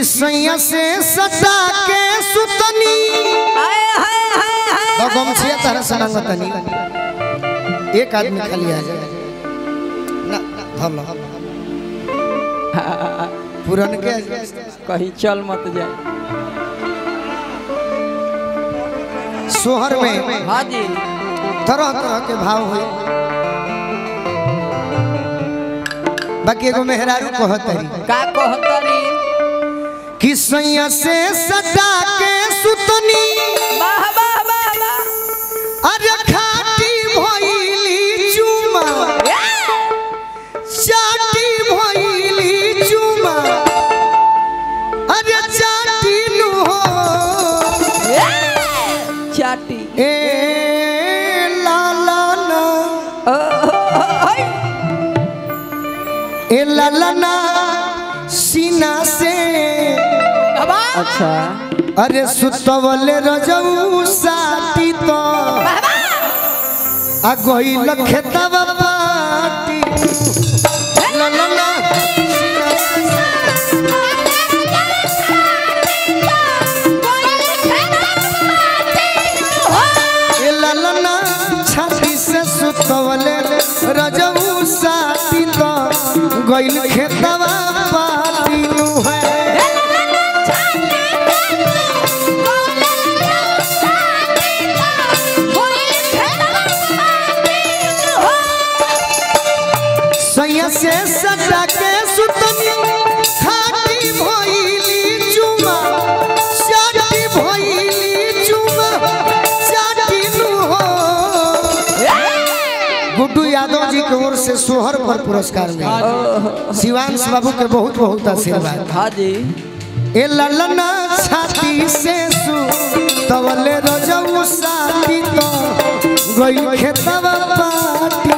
कि सैया से सटा के सुतनी हाय हाय हाय हाय तो गमछिया तरह संग तनी एक आदमी खाली आ जाए ना धल पुरन के कहीं चल मत जाए सोहर में हाँ जी तरह तरह के भाव हुई बाकी एगो मेहरारू कहतरी का कहतरी कि सैया से सटा के सुतनी वाह वाह वाह वाह अरे खाटी भइली चुमा चाटी भइली चुमा अरे चाटी नु हो चाटी ए ला ला ना ओ, ओ, हाय ए ला ला ना सीना से बाबा अच्छा अरे सुतवले रजऊ साटी तो आ गइल खेतवा पाटी ला ला ला ए ला ला ना छाती से सुतवले रजऊ साटी तो गइल खेतवा पाटी नु है सैया से सटा के सुतनी खाटी भइली चुमा चाटी भइली चुमा चाटी नु हो गुड्डू यादव जी की ओर से सोहर पर पुरस्कार मिला शिवांश बाबू के बहुत बहुत आशीर्वाद हाँ जी ए ललना छाती से सु तवले रजऊ साथी तो गई खेतवा पाटी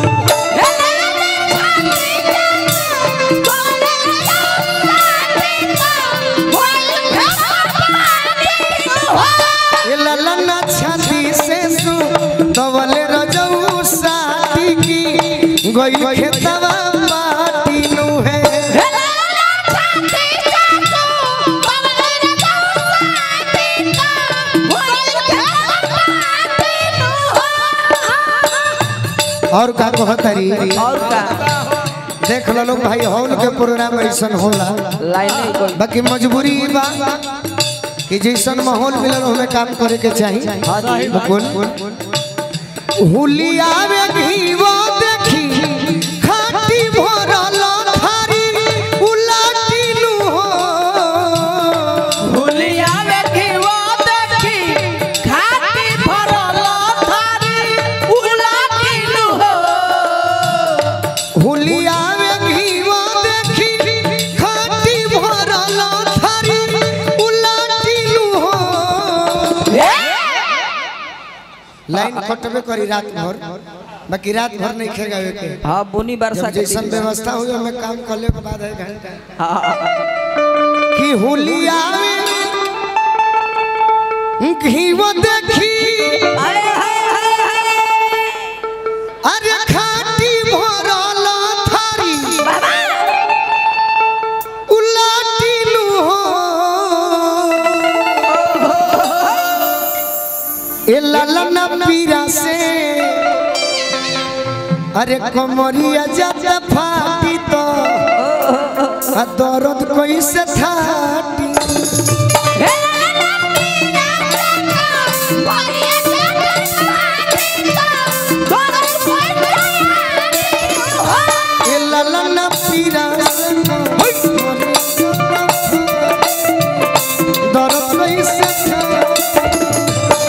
ए ललना छाती से सु तवले रजऊ साथी की गई खेतवा पाटी नु है और का कहतरी और का देख लो लोग भाई हॉल के प्रोग्राम ऐसा होला लाइन नहीं कोई बाकी मजबूरी ई बा कि जैसन माहौल मिलल हमें काम करे के चाहिए हाँ जी बोल हुलिया में घीवो देखी खाटी भरल थारी उलाटी नु हो भुलिया में घीवा देखी खाटी भरल थारी उलाटी नु हो हुलिया में घीवो देखी खाटी भरल थारी उलाटी नु हो लाइन कटबे करी रात भर बाकी रात भर नहीं खेगावे के हाँ बुनी जब वर्षा के जैसन दिन। व्यवस्था हुई हमें काम कर ले के बाद एक घंटा हाँ कि हुलिया में घीव देखी हाय हाय हाय हाय अरे खाटी भरल थारी उलाटी नु हो ए ललना पीरा से अरे कमरिया जात फाटी तो आ दर्द कैसे थाटी ए ललना पीरा से दर्द कैसे थाटी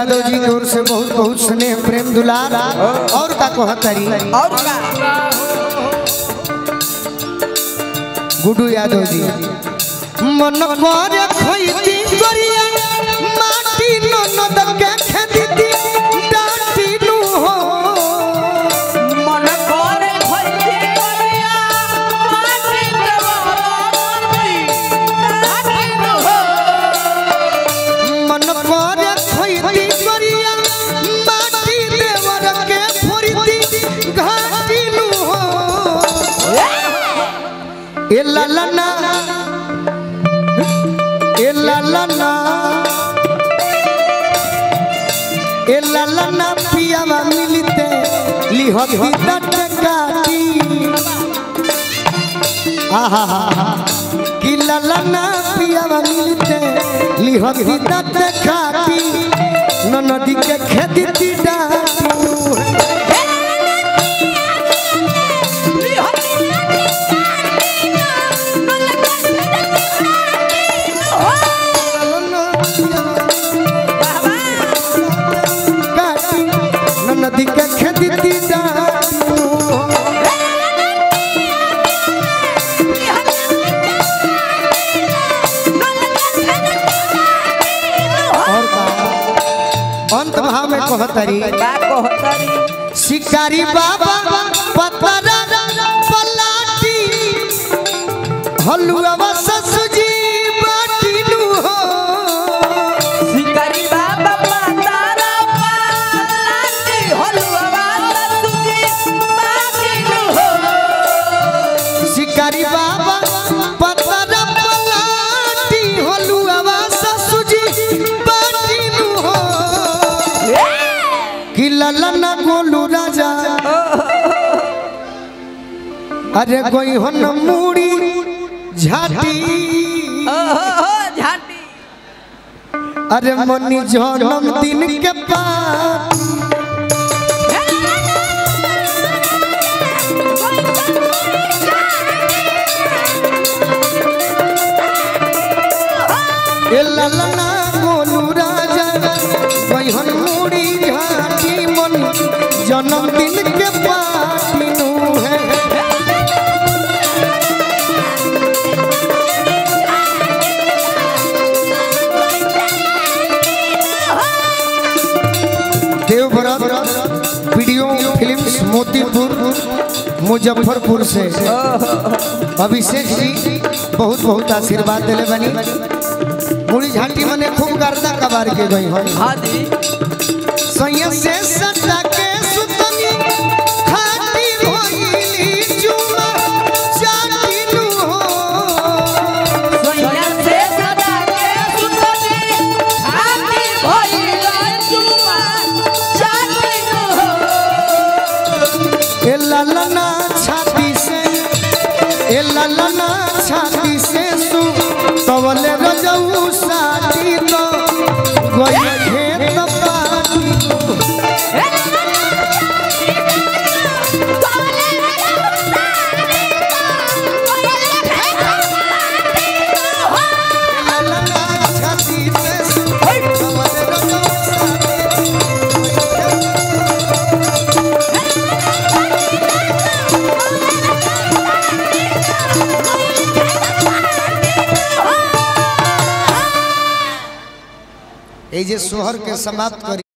यादव जी की ओर से बहुत बहुत स्नेह प्रेम दुलार और का कहतरी और का गुडू यादव जी मन करे खैती गरिया माटी ननद के खेदी डाटी नु हो मन करे खैती गरिया माटी देवरती हाथी न हो मन करे खैती गरिया माटी देवर के फुरती घाटी नु हो ए ललना ए ललना ए ललना पियावा मिलते लिहत हिदत काटी आहा हा हा कि ललना पियावा मिलते लिहत हिदत काटी न नदी के खेती डाटी ललना पियावा काटी न नदी के खेती डाटी और का अंत भाव में कहतरी का कहतरी शिकारी बाबा पतरा पलाटी हलुआ ससुजी बाटीलू हो शिकारी बाबा पातारा पालाटी हलवा ससुजी बाटी न हो शिकारी बाबा पतरा पलाटी हलुआ ससुजी बाटीलू हो कि ललना गोलू राजा अरे कोई हो न मूड़ी झाटी ओहो झाटी अरे मनी जन्म दिन के पास ए ललना गोलू राजा वही मूड़ी घाटी मन जन्मदिन के पार्टी नु है देवव्रत वीडियो फिल्म्स मोतीपुर मुजफ्फरपुर से अभिषेक जी बहुत बहुत आशीर्वाद दिले बनी मुड़ी झांटी मने खूब गर्दा कबार के गई हो हाँ जी सैया से सटा के सुतनी खाती भइली चुमा चाटिनु हो सोया से सदा के सुतनी हाथी भइला चुमा चाटी न हो ए ललना छाती से ए ललना छाती से सु तवले रजऊ साटी तो गई खेत पाटी ललना छाती से सु तवले रजऊ साटी এই যে সোহর के समाप्त करी